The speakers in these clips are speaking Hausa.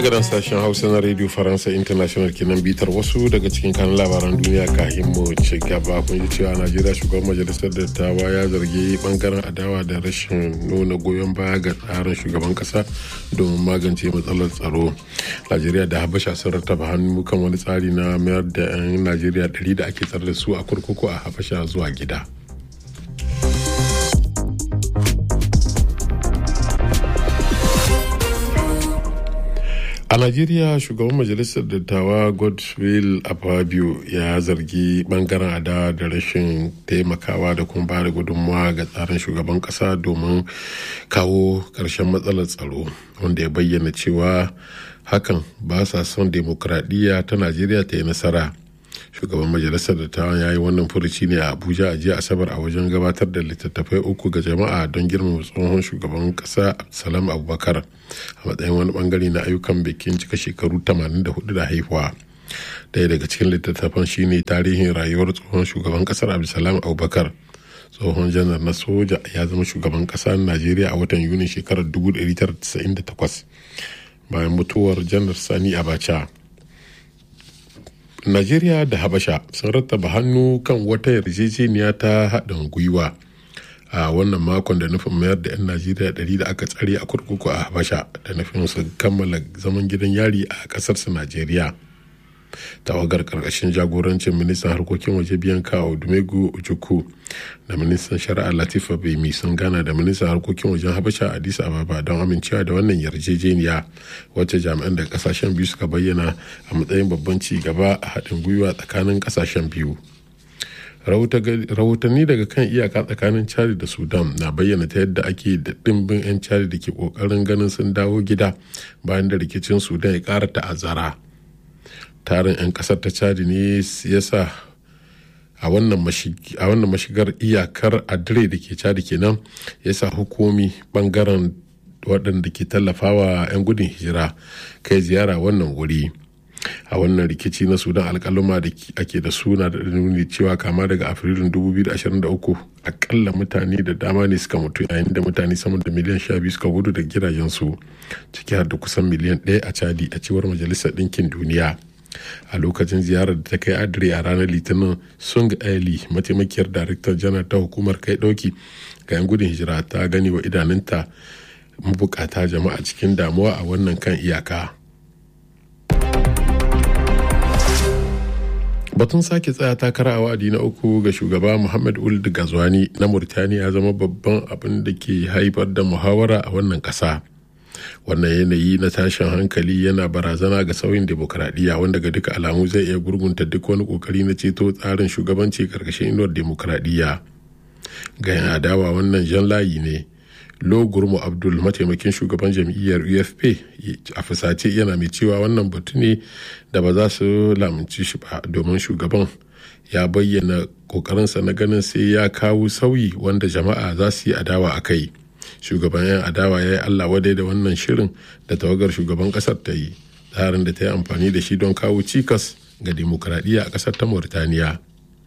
daga nan sashen hausa na radio faransa international kenan bitar wasu daga cikin kanun labaran duniya kahin mu ci gaba kun ji cewa najeriya shugaban majalisar dattawa ya zargi bangaren adawa da rashin nuna goyon baya ga tsarin shugaban kasa domin magance matsalar tsaro najeriya da habasha sun rattaba hannu kan wani tsari na mayar da 'yan najeriya 100 da ake tsare da su a kurkuku a habasha zuwa gida a najeriya shugaban majalisar dattawa godwill afabio ya zargi bangaren ada da rashin taimakawa da kuma bada gudunmawa ga tsarin shugaban kasa domin kawo ƙarshen matsalar tsaro wanda ya bayyana cewa hakan ba sa son demokradiyya ta najeriya ta yi nasara shugaban majalisar dattawan ya yi wannan furuci ne a abuja a jiya asabar a wajen gabatar da littattafai uku ga jama'a don girmama tsohon shugaban kasa salam abubakar a matsayin wani bangare na ayyukan bikin cika shekaru 84 da haihuwa daya daga cikin littattafan shine tarihin rayuwar tsohon shugaban kasar abdulsalam abubakar tsohon janar na soja ya zama shugaban kasa najeriya a watan yuni shekarar 1998 bayan mutuwar janar sani abacha Najeriya da Habasha sun rattaba hannu kan wata yarjejeniya ta haɗin gwiwa a wannan makon da nufin mayar da 'yan Najeriya ɗari da aka tsare a kurkuku a Habasha da nufin su kammala zaman gidan yari a ƙasarsu Najeriya. tawagar karkashin jagorancin ministan harkokin waje biyan kawo dumegu ojukwu da ministan shari'a latifa bemi sun gana da ministan harkokin wajen habasha addis ababa don amincewa da wannan yarjejeniya wacce jami'an da kasashen biyu suka bayyana a matsayin babban ci gaba a haɗin gwiwa tsakanin kasashen biyu rahotanni daga kan iyaka tsakanin chad da sudan na bayyana ta yadda ake da ɗimbin 'yan chad da ke ƙoƙarin ganin sun dawo gida bayan da rikicin sudan ya ƙara ta'azzara tarin 'yan kasar ta chadi ne ya sa a wannan mashigar iyakar adire da ke chadi kenan ya sa hukumi bangaren waɗanda ke tallafawa 'yan gudun hijira kai ziyara wannan wuri a wannan rikici na sudan alkaluma da ake da suna da nuni cewa kama daga afrilun 2023 akalla mutane da dama ne suka mutu yayin da mutane sama da miliyan 12 suka gudu da gidajensu ciki har da kusan miliyan 1 a chadi a cewar majalisar ɗinkin duniya a lokacin ziyarar da ta kai adire a ranar litinin sung ali mataimakiyar daraktar janar ta hukumar kai dauki ga 'yan gudun hijira ta gani wa idanunta mabukata jama'a cikin damuwa a wannan kan iyaka batun sake tsaya takara a wa'adi na uku ga shugaba muhammad uld gazwani na murtaniya ya zama babban abin da ke haifar da muhawara a wannan kasa wannan yanayi na tashin hankali yana barazana ga sauyin demokradiyya wanda ga duka alamu zai iya gurgunta duk wani kokari na ceto tsarin shugabanci karkashin inuwar demokradiyya ga yan adawa wannan jan layi ne lo gurmu abdul mataimakin shugaban jam'iyyar ufp a fusace yana mai cewa wannan batu ne da ba za su lamunci shi ba domin shugaban ya bayyana kokarinsa na ganin sai ya kawo sauyi wanda jama'a za su yi adawa a kai shugaban 'yan adawa ya yi allah wadai da wannan shirin da tawagar shugaban kasar ta yi tsarin da ta yi amfani da shi don kawo cikas ga demokradiyya a kasar ta mauritaniya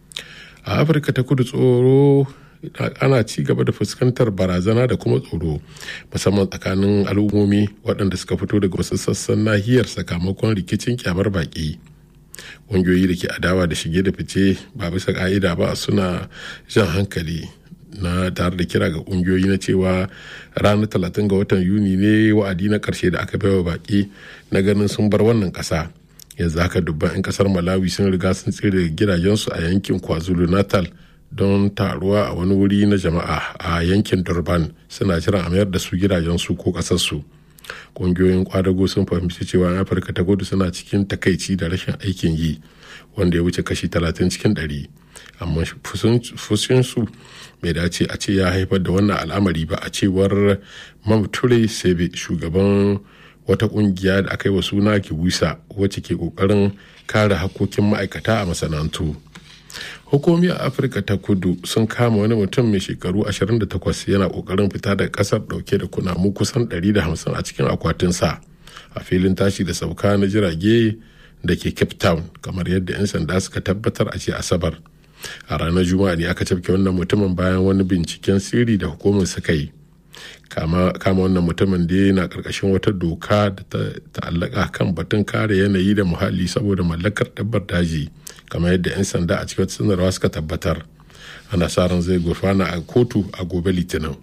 a afirka ta kudu tsoro ana ci gaba da fuskantar barazana da kuma tsoro musamman tsakanin al'ummomi waɗanda suka fito daga wasu sassan nahiyar sakamakon rikicin kyamar baƙi ƙungiyoyi da ke adawa da shige da fice ba bisa ƙa'ida ba suna jan hankali na tare da kira ga kungiyoyi na cewa ranar talatin ga watan yuni ne wa'adi na karshe da aka baiwa baki na ganin sun bar wannan kasa yanzu haka dubban 'yan kasar malawi sun riga sun tsere gidajensu a yankin kwazulu natal don taruwa a wani wuri na jama'a a yankin durban suna jiran a mayar da su gidajensu ko kasarsu kungiyoyin kwadago sun fahimci cewa afirka ta gudu suna cikin takaici da rashin aikin yi wanda ya wuce kashi 30 cikin 100 amma fushinsu bai dace a ce ya haifar da wannan al'amari ba a cewar mamture sebe shugaban wata kungiya da aka yi wa suna kibusa wacce ke kokarin kare hakokin ma'aikata a masana'antu hukumi a afirka ta kudu sun kama wani mutum mai shekaru 28 yana kokarin fita da kasar dauke da kunamu kusan 150 a cikin akwatinsa a filin tashi da sauka na jirage da ke cape town kamar yadda 'yan sanda suka tabbatar a ce asabar a ranar juma'a ne aka cafke wannan mutumin bayan wani binciken sirri da hukumar suka yi kama wannan mutumin da yana karkashin wata doka da ta ta'allaka kan batun kare yanayi da muhalli saboda mallakar dabbar daji kamar yadda 'yan sanda a cikin sanarwa suka tabbatar ana sa ran zai gurfana a kotu a gobe litinin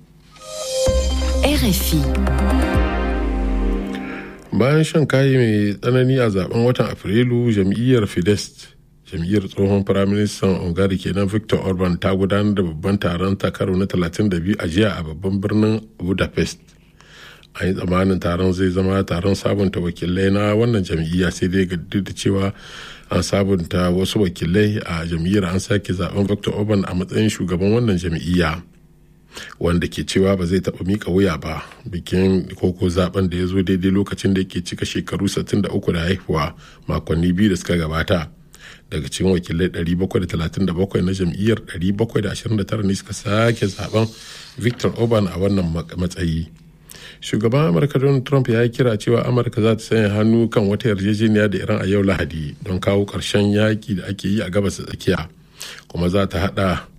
RFI bayan shan kayi mai tsanani a zaben watan afrilu jam'iyyar fidesz jam'iyyar tsohon firaministan ungari kenan victor orban ta gudanar da babban taron takaro na 32 a jiya a babban birnin budapest an yi tsammanin taron zai zama taron sabunta wakilai na wannan jam'iyya sai dai duk da cewa an sabunta wasu wakilai a jam'iyyar an sake zaben victor orban a matsayin shugaban wannan jam'iyya wanda ke cewa ba zai taɓa mika wuya ba bikin koko zaben da ya zo daidai lokacin da yake cika shekaru 63 da haihuwa makonni biyu da suka gabata daga cikin wakilai 737 na jam'iyyar 729 ne suka sake zaben victor orban a wannan matsayi shugaban amurka donald trump ya yi kira cewa amurka za ta sanya hannu kan wata yarjejeniya da iran a yau lahadi don kawo ƙarshen yaƙi da ake yi a gabas tsakiya kuma za ta hada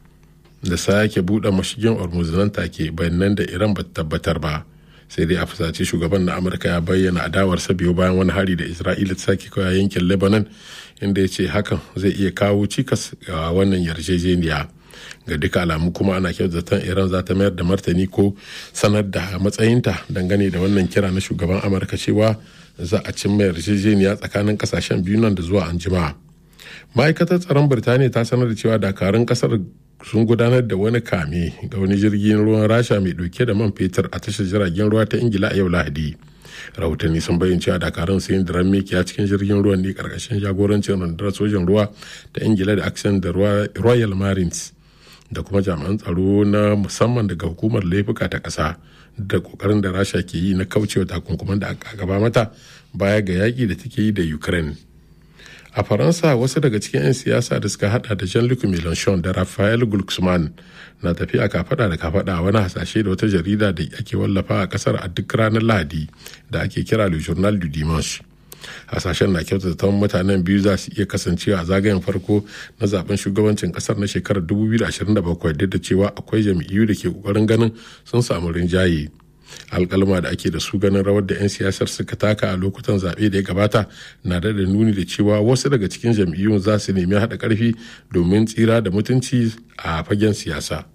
da sake buɗe mashigin hormuz nan take bayanan da iran ba tabbatar ba sai dai a fusace shugaban na amurka ya bayyana adawarsa biyu bayan wani hari da isra'ila ta sake kawai yankin lebanon inda ya ce hakan zai iya kawo cikas ga wannan yarjejeniya ga duka alamu kuma ana zaton iran za ta mayar da martani ko sanar da matsayinta dangane da wannan kira na shugaban amurka cewa za a cimma yarjejeniya tsakanin kasashen biyu nan da zuwa anjima ma'aikatar tsaron birtaniya ta sanar da cewa dakarun kasar sun gudanar da wani kame ga wani jirgin ruwan rasha mai dauke da man fetur a tashar jiragen ruwa ta ingila a yau lahadi rahotanni sun bayyana cewa dakarun sun diran mikiya cikin jirgin ruwan ne karkashin jagorancin rundunar sojan ruwa ta ingila da action da royal marines da kuma jami'an tsaro na musamman daga hukumar laifuka ta ƙasa da kokarin da rasha ke yi na kaucewa takunkuman da aka gaba mata baya ga yaƙi da take yi da ukraine a faransa wasu daga cikin 'yan siyasa da suka hada da jean-luc mélenchon da raphael glucksmann na tafiya kafada da kafada wani hasashe da wata jarida da ake wallafa a kasar a duk ranar lahadi da ake kira le journal du dimanche hasashen na kyautata mutanen biyu za su iya kasancewa a zagayen farko na zaben shugabancin kasar na shekarar 2027 duk da cewa akwai jam'iyyu da ke kokarin ganin sun samu rinjaye alkalma da ake da su ganin rawar da 'yan siyasar suka taka a lokutan zaɓe da ya gabata na da da nuni da cewa wasu daga cikin jam'iyyun za su nemi haɗa ƙarfi domin tsira da mutunci a fagen siyasa.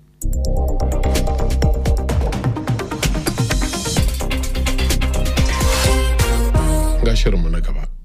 Ga shirinmu na gaba.